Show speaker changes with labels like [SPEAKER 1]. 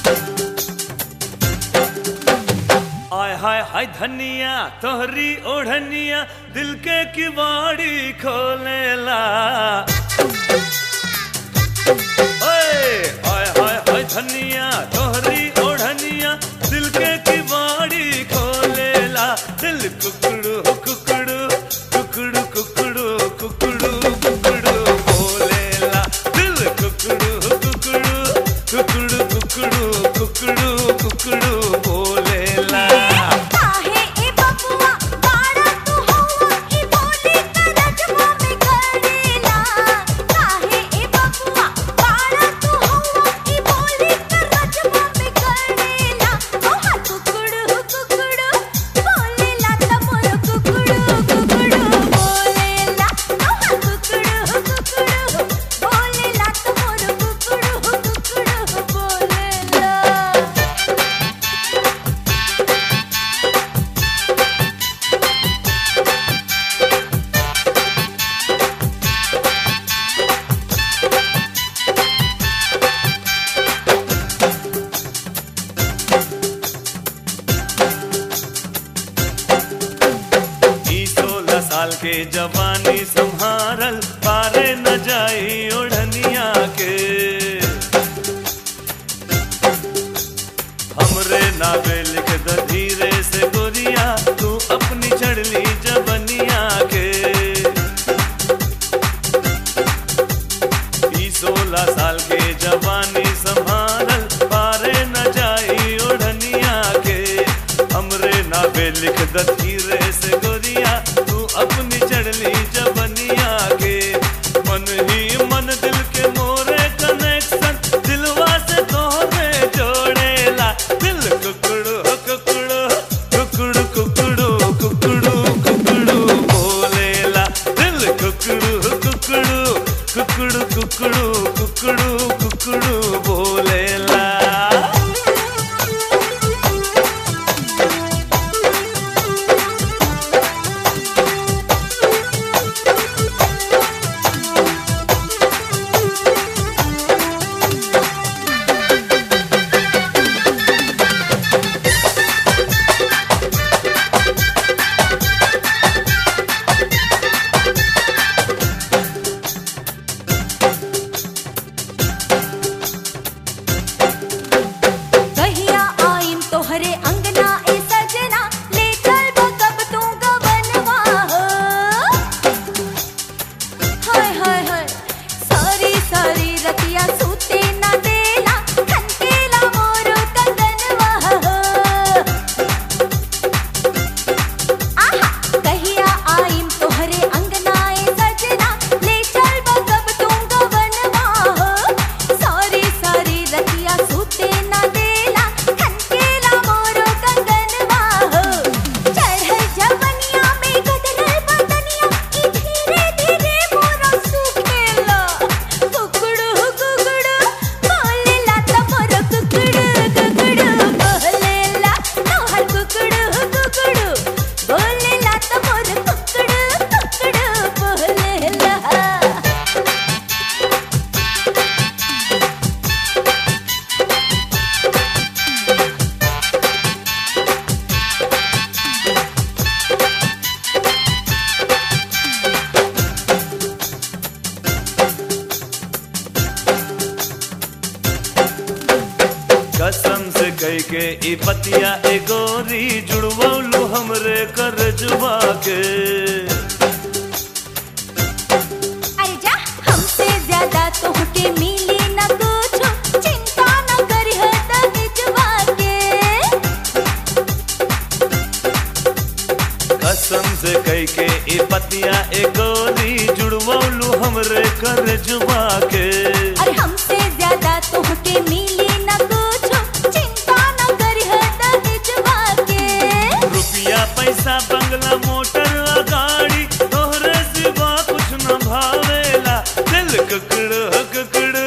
[SPEAKER 1] आय हाय हाय धनिया तोहरी ओढ़निया दिल के किवाड़ी खोलेला ओए आय हाय हाय धनिया तोहरी ओढ़निया दिल के किवाड़ी खोलेला दिल कुकड़ू कुकड़ू कुकड़ू कुकड़ू कुकड़ू कुकड़ू बोलेला दिल कुकड़ू कुकड़ू कुकड़ू कुकड़ू कुकड़ू कुकड़ू बोलेला
[SPEAKER 2] काहे ए बबुआ बाड़ा तू हवा ई बोली करजवा में करेला काहे ए बबुआ बाड़ा तू हवा ई बोली करजवा में करेला ओ हा कुकुड़ू कुकुड़ू बोलेला त मोर कुकुड़ू कुकुड़ू बोलेला ओ हा कुकुड़ू कुकुड़ू बोलेला त मोर कुकुड़ू कुकुड़ू बोलेला
[SPEAKER 1] ई सोलह साल के जवानी संहारल पारे न जाई ओढ़निया के हमरे नावे लिख द धीरे से गोरिया तू अपनी चढ़ली जबनिया के ई सोलह साल के जवानी संभारल पारे न जाई ओढ़निया के हमरे नावे लिख द धीरे से गोरिया तू अपनी चढ़ली जबनिया के मन ही मन दिल के मोरे कनेक्शन दिलवा से तोहरे जोड़ेला दिल कुकड़ू कुकड़ू कुकड़ू कुकड़ू कुकड़ू कुकड़ू बोलेला दिल कुकड़ू कुकड़ू कुकड़ू कुकड़ू कुकड़ू कुकड़ू बोलेला
[SPEAKER 2] कहिया आइम तोहरे अंगना ए सजना ले चल कब तू गवनवा हो हाय हाय हाय सारी सारी रतिया सूते ना देला खनकेला मोर कंगनवा हो आहा कहिया आइम तोहरे अंगना ए सजना ले चल कब तू गवनवा हो सारी सारी रतिया सूते ना देला खनकेला मोर कंगनवा हो चढ़ जवनिया में गदरल बदनिया ई धीरे धीरे मोर सुखेला कुकड़ू कुकड़ू बोलेला त मोर कुकड़ू कुकड़ू बोलेला तोहर कुकड़ू कुकड़ू बोलेला त मोर कुकड़ू कुकड़ू बोलेला
[SPEAKER 1] कसम से कह के ई पतिया ए गोरी जुड़वलू हमरे करजवा के
[SPEAKER 2] अरे जा हमसे ज्यादा तोहके मिली न कुछ चिंता न करी है दहेजवा के
[SPEAKER 1] कसम से कह के ई पतिया ए गोरी जुड़वलू हमरे करजवा के
[SPEAKER 2] अरे हमसे ज्यादा तोहके मिली न कुछ चिंता न करी है दहेजवा के
[SPEAKER 1] रुपया पैसा बंगला मोटर आ गाड़ी तोहरे सिवा कुछ न भावेला दिल कुकड़ कुकड़